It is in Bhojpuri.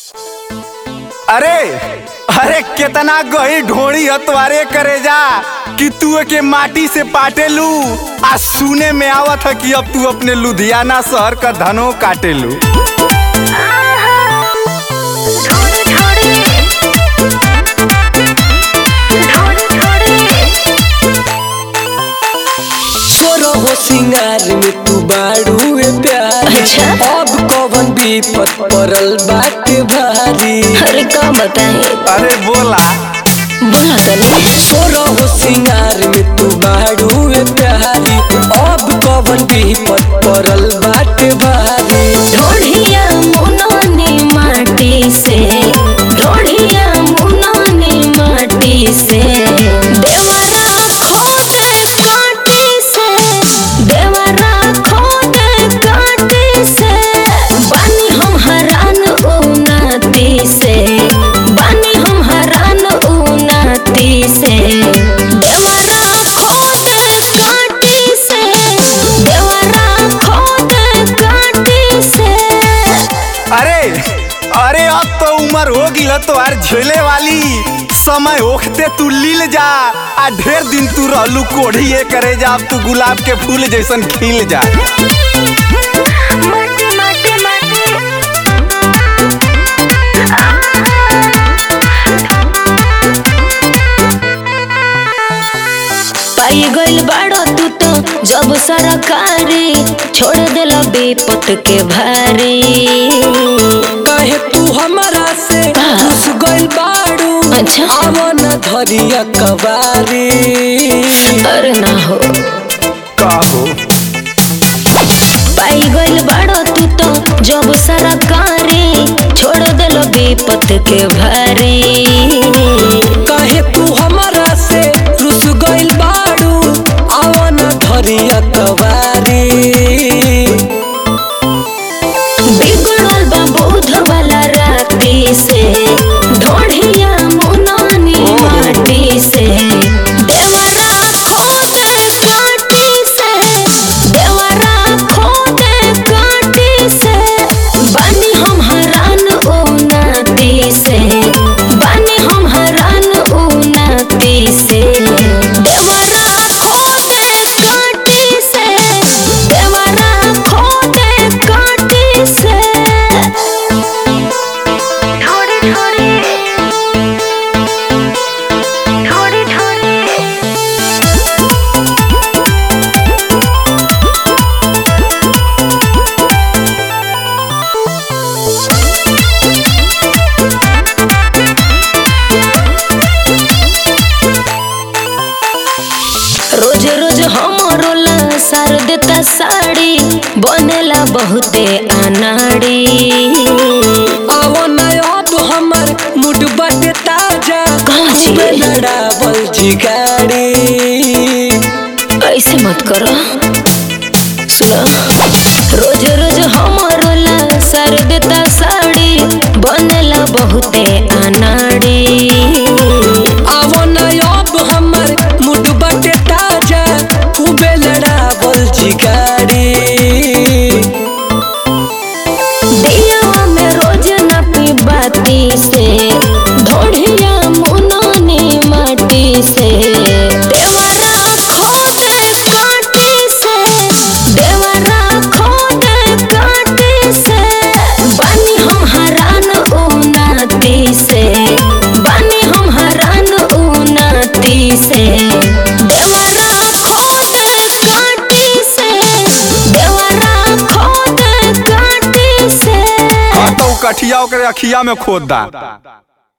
अरे अरे केतना गही ढोड़ी हतवारे करे जा कि तू के माटी से पाटेलू आ सुने में आवत है कि अब तू अपने लुधियाना शहर का धनो काटेलू तोरो हो सिंगार में तू बाड़ू ए प्यार अच्छा। अब कवन विपत पड़ल बाटे भारी अरे का बताए अरे बोला बोला तनी तोरो हो सिंगार में तू बाड़ू ए प्यारी अब कवन विपत पड़ल बाटे भारी ढोढ़िया मुनोनी माटी से ढोढ़िया मुनोनी माटी से देवरा खोदे काटी से देवरा खोदे काटी से बानी हम हरान उनाती से बानी हम हरान उनाती से देवरा खोदे काटी से देवरा खोदे काटी से अरे अरे अब तो उम्र हो गिल तो यार झेले वाली समय ओखते तू लील जा आ ढेर दिन तू रहलू कोढ़ी ये करे जा अब तू गुलाब के फूल जैसन खिल जा माटी माटी माटी पाई गइल बाड़ो तू तो जब सरकारी छोड़ दिल विपत के भारी कहे तू हमारा से घुस गइल बाड़ू अच्छा। आवो न धरिया कबारी अरे ना हो कहो पाई गइल बाड़ो तू तो जब सरकारी छोड़ दिल विपत के भारी कहे तू हमारा से रुस गइल बाड़ू आवो न धरिया कबारी बिगड़ल बा बौद्ध वाला राती से ढोढ़िया मुनानी माटी से देवरा खोदे काटी से देवरा खोदे काटी से बानी हम हरान उनाती से बानी हम हरान उनाती से देवरा खोदे काटी से देवरा खोदे काटी से थोड़ी थोड़ी थोड़ी थोड़ी रोज रोज हमरो ला सार देता साड़ी बनेला बहुते अनाड़ी आवो न अब हमर मुड बाटे ताजा कहाँ छी? खूबे लड़ावल जी गाड़ी ऐसे मत करो सुनो रोज रोज हमरो ला सार देता साड़ी बनेला बहुते अनाड़ी आवो न अब हमर मुड बाटे ताजा खूबे लड़ावल जी गाड़ी दिया में रोज न पी बाती से ढोढ़िया मुनानी माटी से देवरा खोदे काटी से देवरा खोदे काटी से बानी हम हरान उनाती से बानी हम हरान उनाती से देवरा खोदे काटी से देवरा खोदे काटी से हाँ तो कठिया ओकरे अखिया में खोद दा